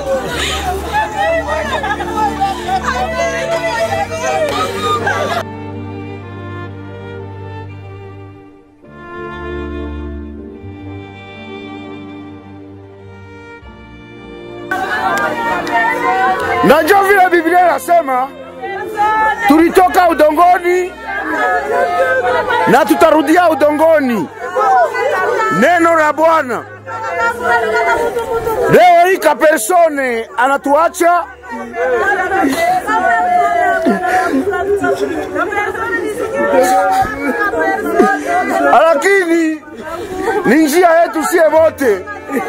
Najua vile Biblia inasema tulitoka udongoni na tutarudia udongoni. Neno la Bwana leo hii Kapersone anatuacha lakini ni njia yetu sie wote.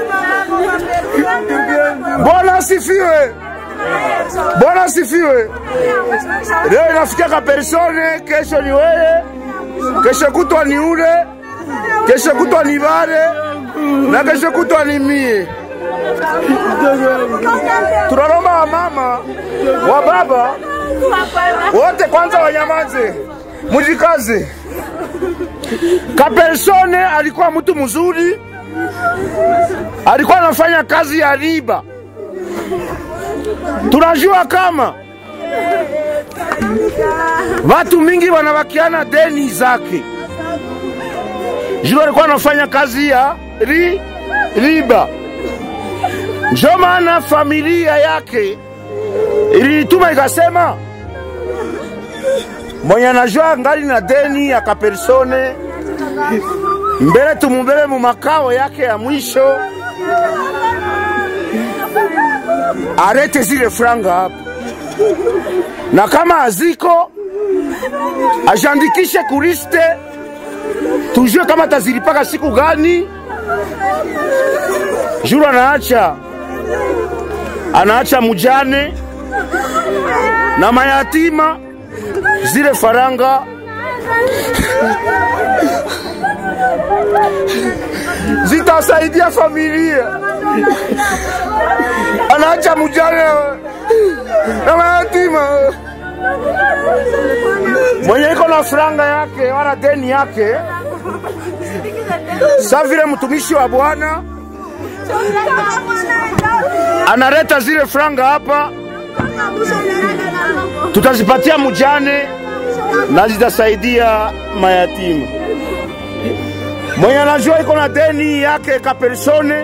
Bwana asifiwe, Bwana asifiwe. Leo inafikia Kapersone, kesho ni wewe, kesho kutwa ni ule, kesho kutwa ni bale na kesho kutwa ni mie. Tunalomba wamama wa baba wote kwanza wanyamaze, mujikaze. Kapersone alikuwa mtu mzuri, alikuwa anafanya kazi ya riba. Tunajua kama watu mingi wanawakiana deni zake, juu alikuwa anafanya kazi ya ri, riba. Ndio maana familia yake ilituma ikasema, mwenye anajua ngali na deni ya Kapersone mbele tumubebe mu makao yake ya mwisho, arete zile franga hapa, na kama aziko ajiandikishe kuriste, tujue kama tazilipaka siku gani. Juru anaacha anaacha mujane na mayatima zile faranga zitasaidia familia. Anaacha mujane na mayatima mwenye iko na franga yake wala deni yake, sa vile mtumishi wa Bwana analeta zile franga hapa, tutazipatia mujane na zitasaidia mayatima. Mwenye anajua iko na deni yake Kapersone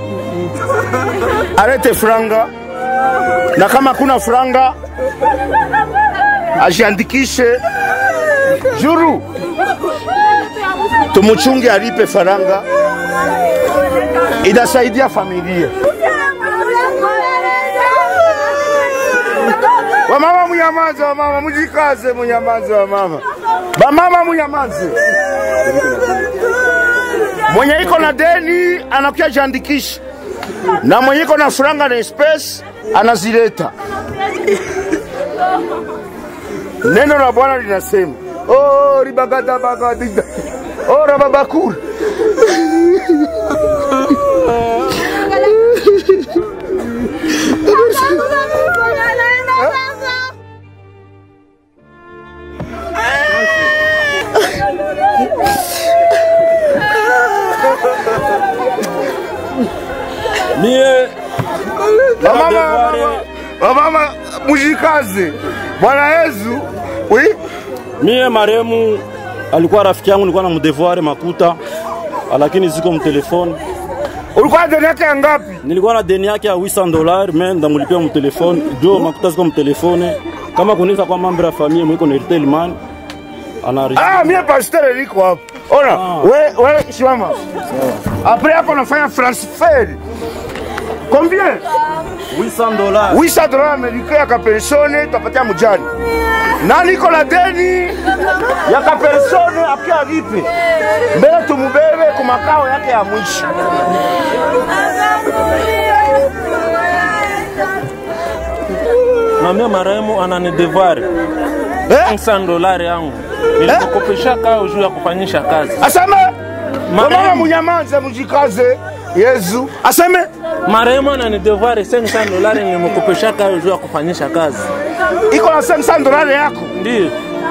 alete franga, na kama kuna franga ajiandikishe juru, tumuchunge alipe faranga, itasaidia familia. Wamama munyamaze, wamama mujikaze, munyamaze wamama, bamama munyamaze. Mwenye iko na deni anakuja jiandikisha, na mwenye iko na franga na space anazileta. Neno la Bwana linasema oh, ribagada bagadida oh, rababakura Mie Wamama, Devoire. wamama, wamama mujikaze. Bwana Yesu oui? mie maremu alikuwa rafiki yangu, nilikuwa na mdevoir makuta, lakini ziko mtelefoni. ulikuwa na deni yake ya ngapi? Nilikuwa na deni yake ya 800 dollars, me ndamulipia mtelefoni jo makuta ziko mtelefoni. Kama kunisa kwa mambo ya familia mwiko na Airtel man anari Ah, mie pasteur niko hapa. Ona, we we shimama. Après hapo nafanya transfer. Combien? 800 dollars 800 dollars americain ya kapersone tapatia mujani. Na niko na deni ya kapersone akia lipe. Mbele tumubebe kwa makao yake ya mwisho. na mie marehemu anani devoir Eh? 500 dolari yangu nilikukopesha kao juu ya kufanyisha kazi. Aseme Marehemu. Mama munyamanze mujikaze. Yesu. Aseme Marehemu anani devoir 500 dolari nilimkopesha kao juu ya kufanyisha kazi. iko na 500 dollars yako. Ndio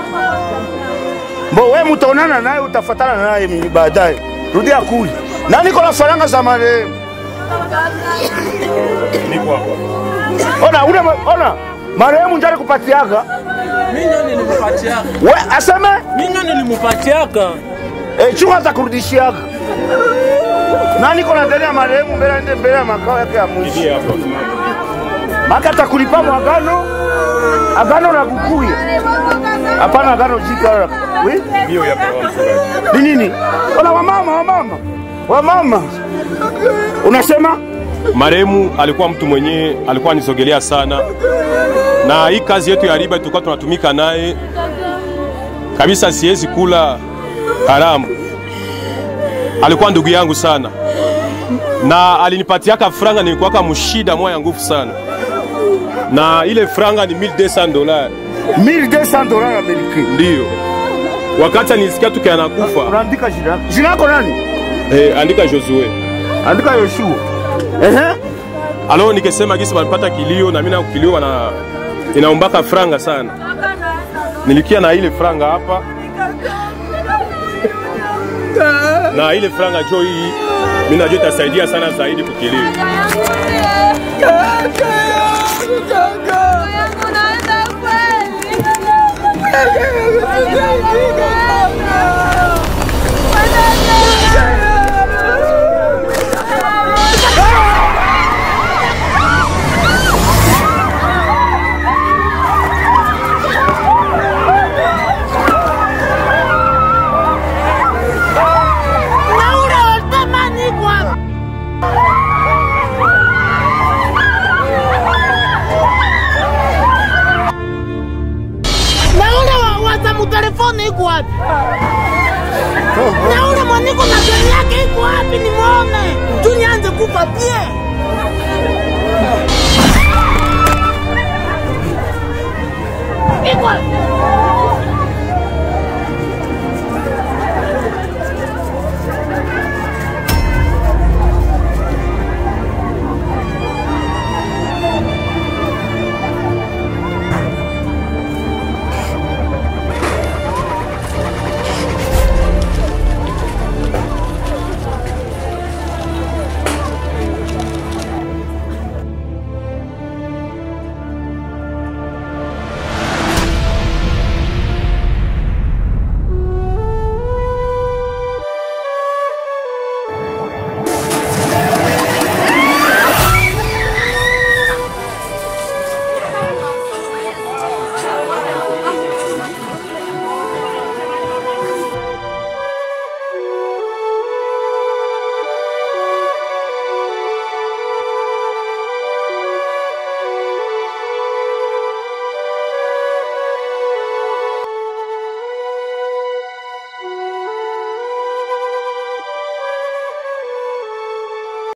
Mbo we mutaonana naye utafatana naye mimi baadaye. Rudia kuli. Na niko na faranga za marehemu. Niko hapa. Ona ule ma- ona marehemu njari kupatiaga Mimi ndio nilimpatiaka. we aseme Mimi ndio nilimpatiaka. e, chunga za kurudishiaga na niko na deni ya marehemu mbele ende mbele ya makao yake ya mwisho Hii hapa. maka atakulipa mwagano agano la kukuya hapana agano jipya la oui? Hiyo hapa hapa. ni nini ona wamama wamama wamama unasema Marehemu alikuwa mtu mwenye alikuwa anisogelea sana, na hii kazi yetu ya riba tulikuwa tunatumika naye kabisa, siwezi kula haramu. Alikuwa ndugu yangu sana, na alinipatiaka franga, nilikuwaka mshida moya nguvu sana, na ile franga ni 1200 dollars 1200 dollars amerikani ndiyo wakati nilisikia tuki anakufa. unaandika jina lako jina lako nani Eh, andika Josue. andika Yoshua ehe alo nikisema gisi wanapata kilio na mimi na kilio wana inaombaka franga sana. Nilikia na ile franga hapa na ile franga jo hii mimi najua itasaidia sana zaidi kukilio. Naura watamani kwa Naura wa wazamu telefoni iko wapi? Naura mwaniko na gari yake iko wapi nimuone? Tu nianze kufa pie. Iko wapi?